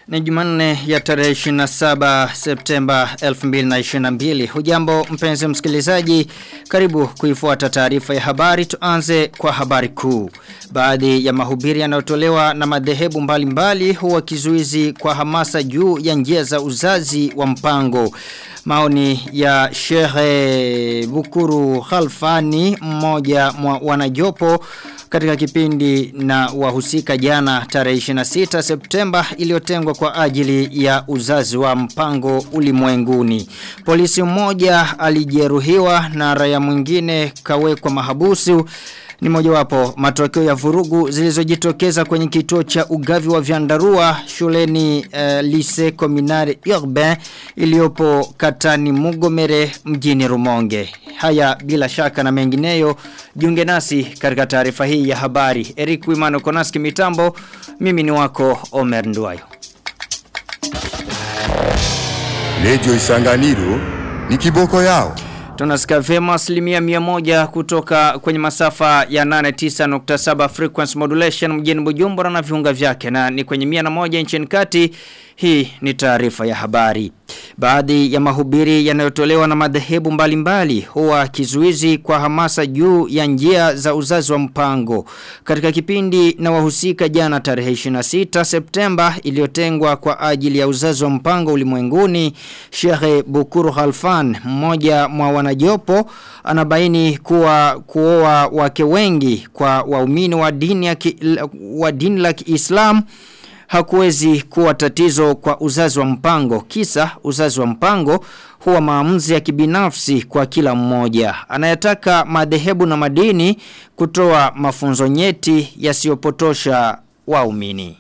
Ni jumanne ya tarehe 27 Septemba 2022. Hujambo mpenzi msikilizaji, karibu kuifuata taarifa ya habari. Tuanze kwa habari kuu. Baadhi ya mahubiri yanayotolewa na madhehebu mbalimbali huwa kizuizi kwa hamasa juu ya njia za uzazi wa mpango. Maoni ya Shehe Bukuru Khalfani mmoja mwa wanajopo katika kipindi na wahusika jana tarehe 26 Septemba iliyotengwa kwa ajili ya uzazi wa mpango ulimwenguni. Polisi mmoja alijeruhiwa na raia mwingine kawekwa mahabusu ni mojawapo matokeo ya vurugu zilizojitokeza kwenye kituo cha ugavi wa vyandarua shuleni uh, Lycée Communal Urbain iliyopo katani Mugomere mjini Rumonge. Haya bila shaka na mengineyo jiunge nasi katika taarifa hii ya habari. Eric Wimano Konaski mitambo, mimi ni wako Omer Nduwayo. Lejo Isanganiro ni kiboko yao. Tunasikia vema asilimia mia moja kutoka kwenye masafa ya 89.7 frequency modulation mjini Bujumbura na viunga vyake na ni kwenye mia na moja nchini kati hii ni taarifa ya habari. Baadhi ya mahubiri yanayotolewa na madhehebu mbalimbali huwa kizuizi kwa hamasa juu ya njia za uzazi wa mpango. Katika kipindi na wahusika jana tarehe 26 Septemba iliyotengwa kwa ajili ya uzazi wa mpango ulimwenguni, Sheikh Bukuru Khalfan, mmoja mwa wanajopo, anabaini kuwa kuoa wake wengi kwa waumini wa dini ya ki, wa dini la Kiislamu hakuwezi kuwa tatizo kwa uzazi wa mpango. Kisa uzazi wa mpango huwa maamuzi ya kibinafsi kwa kila mmoja. Anayataka madhehebu na madini kutoa mafunzo nyeti yasiyopotosha waumini.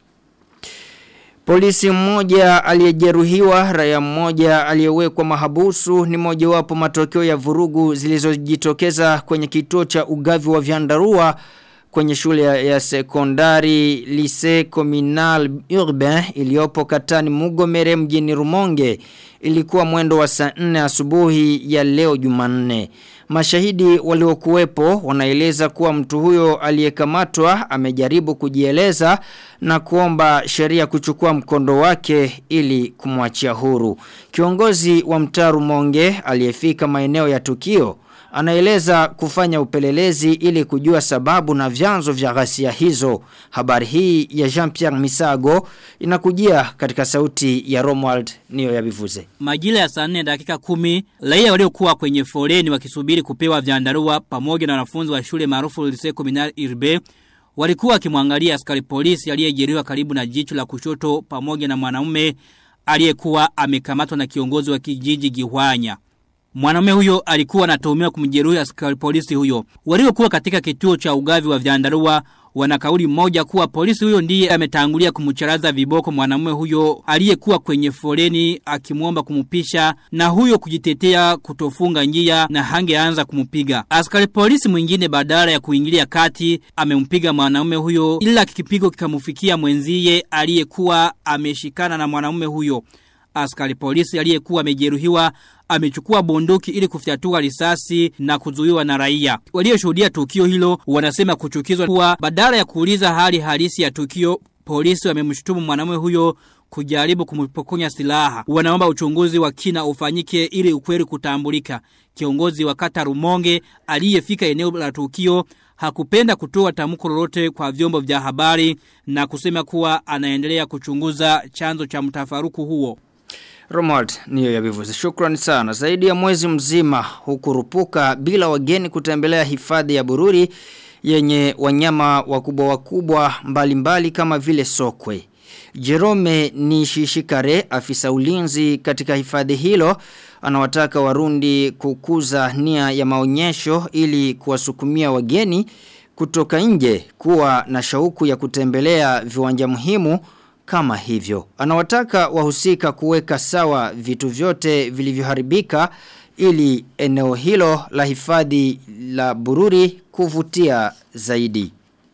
Polisi mmoja aliyejeruhiwa, raia mmoja aliyewekwa mahabusu ni mojawapo matokeo ya vurugu zilizojitokeza kwenye kituo cha ugavi wa vyandarua kwenye shule ya, ya sekondari Lycée Communal Urbain iliyopo katani Mugomere mjini Rumonge ilikuwa mwendo wa saa 4 asubuhi ya leo Jumanne. Mashahidi waliokuwepo wanaeleza kuwa mtu huyo aliyekamatwa amejaribu kujieleza na kuomba sheria kuchukua mkondo wake ili kumwachia huru. Kiongozi wa mtaa Rumonge aliyefika maeneo ya tukio anaeleza kufanya upelelezi ili kujua sababu na vyanzo vya ghasia hizo. Habari hii ya Jean-Pierre Misago inakujia katika sauti ya Romuald niyo ya bivuze. Majira ya saa 4 dakika kumi, raia waliokuwa kwenye foleni wakisubiri kupewa vyandarua pamoja na wanafunzi wa shule maarufu Lycée Communal Irbe walikuwa wakimwangalia askari polisi aliyejeruhiwa karibu na jicho la kushoto pamoja na mwanaume aliyekuwa amekamatwa na kiongozi wa kijiji Gihwanya. Mwanaume huyo alikuwa anatuhumiwa kumjeruhi askari polisi huyo. Waliokuwa katika kituo cha ugavi wa vyandarua wana kauli moja kuwa polisi huyo ndiye ametangulia kumcharaza viboko mwanamume huyo aliyekuwa kwenye foleni akimwomba kumupisha na huyo kujitetea kutofunga njia na hangeanza kumupiga. Askari polisi mwingine badala ya kuingilia kati amempiga mwanamume huyo ila kikipigo kikamufikia mwenzie aliyekuwa ameshikana na mwanamume huyo. Askari polisi aliyekuwa amejeruhiwa amechukua bunduki ili kufyatua risasi na kuzuiwa na raia. Walioshuhudia tukio hilo wanasema kuchukizwa kuwa badala ya kuuliza hali halisi ya tukio, polisi wamemshutumu mwanamume huyo kujaribu kumpokonya silaha. Wanaomba uchunguzi wa kina ufanyike ili ukweli kutambulika. Kiongozi wa kata Rumonge aliyefika eneo la tukio hakupenda kutoa tamko lolote kwa vyombo vya habari na kusema kuwa anaendelea kuchunguza chanzo cha mtafaruku huo. Romuald niyo ya bivuzi. Shukrani sana. Zaidi ya mwezi mzima hukurupuka bila wageni kutembelea hifadhi ya Bururi yenye wanyama wakubwa wakubwa mbalimbali mbali kama vile sokwe. Jerome Nishishikare afisa ulinzi katika hifadhi hilo anawataka warundi kukuza nia ya maonyesho ili kuwasukumia wageni kutoka nje kuwa na shauku ya kutembelea viwanja muhimu kama hivyo. Anawataka wahusika kuweka sawa vitu vyote vilivyoharibika ili eneo hilo la hifadhi la Bururi kuvutia zaidi.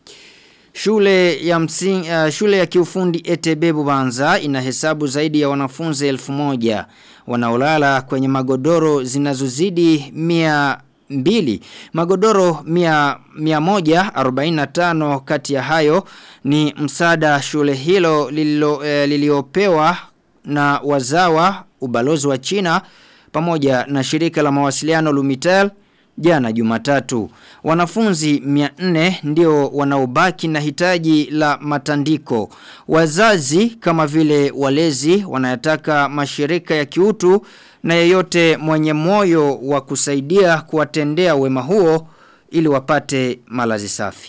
Shule ya msing, uh, shule ya kiufundi ETB Bubanza inahesabu zaidi ya wanafunzi elfu moja wanaolala kwenye magodoro zinazozidi mia mbili. Magodoro mia, mia moja 45 kati ya hayo ni msaada shule hilo lililo, eh, liliopewa na wazawa ubalozi wa China pamoja na shirika la mawasiliano Lumitel jana Jumatatu. Wanafunzi 400 ndio wanaobaki na hitaji la matandiko. Wazazi kama vile walezi wanayataka mashirika ya kiutu na yeyote mwenye moyo wa kusaidia kuwatendea wema huo ili wapate malazi safi.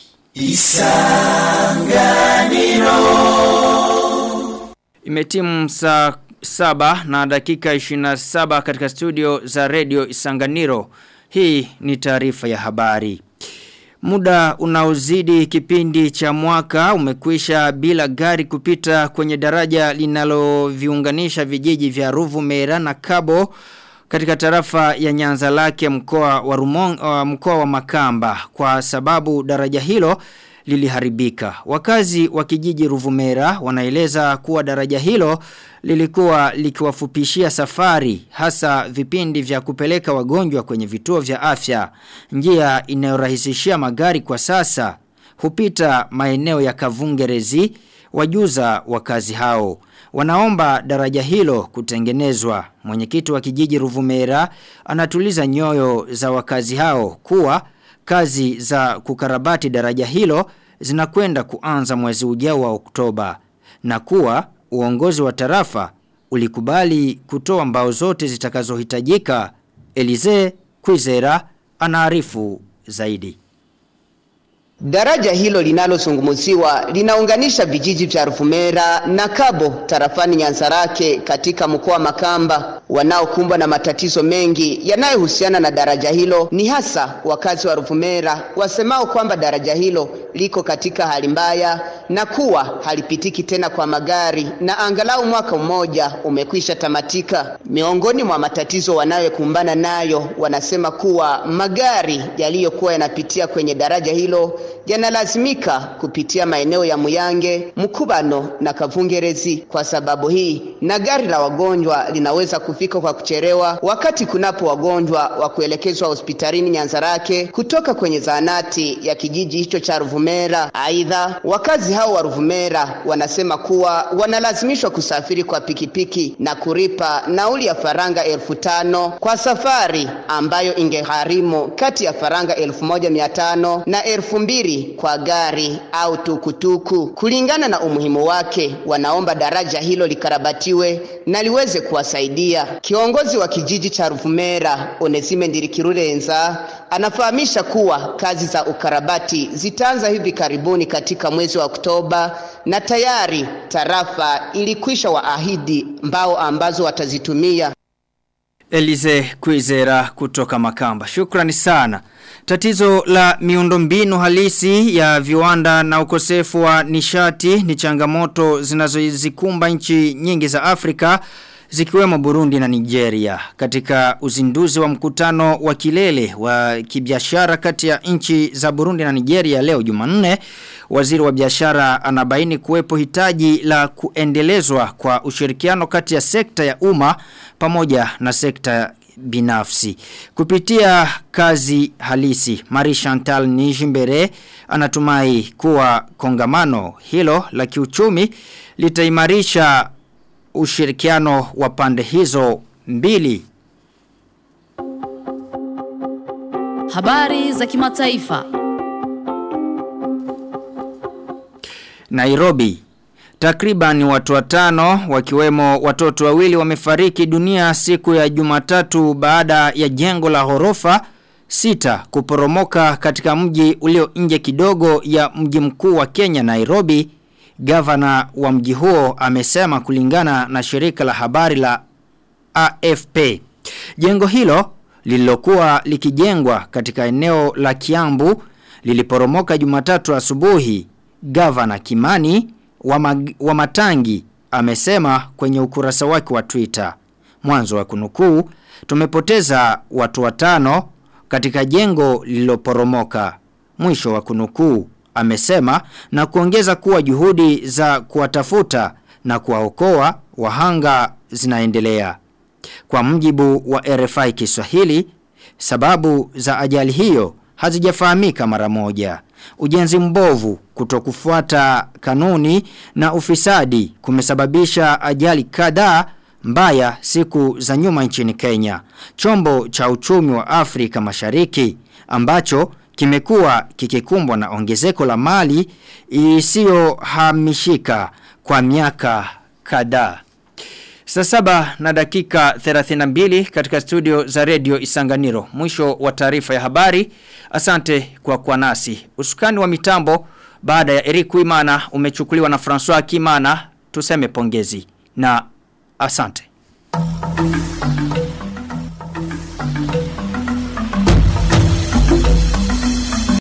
Imetimu saa saba na dakika 27 katika studio za radio Isanganiro. Hii ni taarifa ya habari. Muda unaozidi kipindi cha mwaka umekwisha bila gari kupita kwenye daraja linaloviunganisha vijiji vya Ruvu Mera na Kabo katika tarafa ya Nyanza lake mkoa wa Rumong, uh, mkoa wa Makamba kwa sababu daraja hilo liliharibika. Wakazi wa kijiji Ruvumera wanaeleza kuwa daraja hilo lilikuwa likiwafupishia safari hasa vipindi vya kupeleka wagonjwa kwenye vituo vya afya. Njia inayorahisishia magari kwa sasa hupita maeneo ya Kavungerezi wajuza wakazi hao. Wanaomba daraja hilo kutengenezwa. Mwenyekiti wa kijiji Ruvumera anatuliza nyoyo za wakazi hao kuwa kazi za kukarabati daraja hilo zinakwenda kuanza mwezi ujao wa Oktoba na kuwa uongozi wa tarafa ulikubali kutoa mbao zote zitakazohitajika Elize Kwizera anaarifu zaidi Daraja hilo linalozungumziwa linaunganisha vijiji vya Ruvumera na Kabo tarafani Nyanzarake katika mkoa Makamba. Wanaokumbwa na matatizo mengi yanayohusiana na daraja hilo ni hasa wakazi wa Ruvumera wasemao kwamba daraja hilo liko katika hali mbaya na kuwa halipitiki tena kwa magari na angalau mwaka mmoja umekwisha tamatika. Miongoni mwa matatizo wanayokumbana nayo wanasema kuwa magari yaliyokuwa yanapitia kwenye daraja hilo yanalazimika kupitia maeneo ya Muyange, Mkubano na Kavungerezi. Kwa sababu hii, na gari la wagonjwa linaweza kufika kwa kuchelewa wakati kunapo wagonjwa wa kuelekezwa hospitalini Nyanzarake kutoka kwenye zahanati ya kijiji hicho cha Ruvumera. Aidha, wakazi hao wa Ruvumera wanasema kuwa wanalazimishwa kusafiri kwa pikipiki na kulipa nauli ya faranga elfu tano kwa safari ambayo ingegharimu kati ya faranga elfu moja mia tano na elfu mbili kwa gari au tukutuku. Kulingana na umuhimu wake, wanaomba daraja hilo likarabatiwe na liweze kuwasaidia. Kiongozi wa kijiji cha Ruvumera, Onesime Ndirikirurenza, anafahamisha kuwa kazi za ukarabati zitaanza hivi karibuni katika mwezi wa Oktoba na tayari tarafa ilikwisha waahidi mbao ambazo watazitumia. Elize Kwizera kutoka Makamba. Shukrani sana. Tatizo la miundombinu halisi ya viwanda na ukosefu wa nishati ni changamoto zinazozikumba nchi nyingi za Afrika zikiwemo Burundi na Nigeria. Katika uzinduzi wa mkutano wa kilele wa kibiashara kati ya nchi za Burundi na Nigeria leo Jumanne, waziri wa biashara anabaini kuwepo hitaji la kuendelezwa kwa ushirikiano kati ya sekta ya umma pamoja na sekta binafsi. Kupitia kazi halisi, Marie Chantal Nijimbere anatumai kuwa kongamano hilo la kiuchumi litaimarisha ushirikiano wa pande hizo mbili. Habari za kimataifa. Nairobi Takriban watu watano wakiwemo watoto wawili wamefariki dunia siku ya Jumatatu baada ya jengo la ghorofa sita kuporomoka katika mji ulio nje kidogo ya mji mkuu wa Kenya Nairobi. Gavana wa mji huo amesema kulingana na shirika la habari la AFP. Jengo hilo lililokuwa likijengwa katika eneo la Kiambu liliporomoka Jumatatu asubuhi. Gavana Kimani wa, mag, wa Matangi amesema kwenye ukurasa wake wa Twitter. Mwanzo wa kunukuu, tumepoteza watu watano katika jengo lililoporomoka. Mwisho wa kunukuu, amesema na kuongeza kuwa juhudi za kuwatafuta na kuwaokoa wahanga zinaendelea. Kwa mjibu wa RFI Kiswahili, Sababu za ajali hiyo hazijafahamika mara moja. Ujenzi mbovu kutokufuata kanuni na ufisadi kumesababisha ajali kadhaa mbaya siku za nyuma nchini Kenya. Chombo cha uchumi wa Afrika Mashariki ambacho kimekuwa kikikumbwa na ongezeko la mali isiyohamishika kwa miaka kadhaa. Saa saba na dakika 32 katika studio za redio Isanganiro. Mwisho wa taarifa ya habari. Asante kwa kwa nasi. Usukani wa mitambo baada ya Eric Wimana umechukuliwa na François Kimana. Tuseme pongezi na asante.